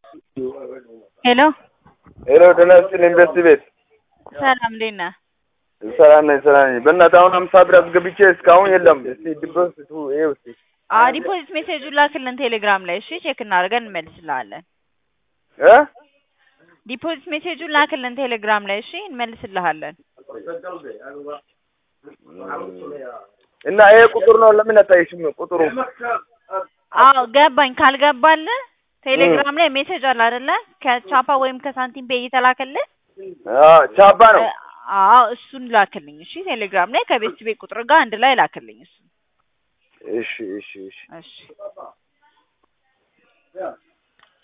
ሄሎ ሄሎ ጤና ይስጥልኝ ኢንቨስት ቤት ሰላም እንዴት ነህ? ሰላም ነኝ ሰላም ነኝ። በእናትህ አሁን አምሳ ብር አስገብቼ እስካሁን የለም። እስቲ ዲፖዚቱ ይኸው እስቲ አዎ ዲፖዚት ሜሴጁን ላክልን ቴሌግራም ላይ እሺ፣ ቼክ እናደርገን እንመልስልሃለን። እ ዲፖዚት ሜሴጁን ላክልን ቴሌግራም ላይ እሺ፣ እንመልስልሃለን። እና ይሄ ቁጥር ነው ለምን አታይሽም? ቁጥሩ አዎ ገባኝ። ካልገባልህ ቴሌግራም ላይ ሜሴጅ አለ አይደለ? ከቻፓ ወይም ከሳንቲም ፔ እየተላከልህ አ ቻባ ነው። አዎ እሱን ላክልኝ እሺ። ቴሌግራም ላይ ከቤት ቤት ቁጥር ጋር አንድ ላይ ላክልኝ እሱ። እሺ እሺ እሺ እሺ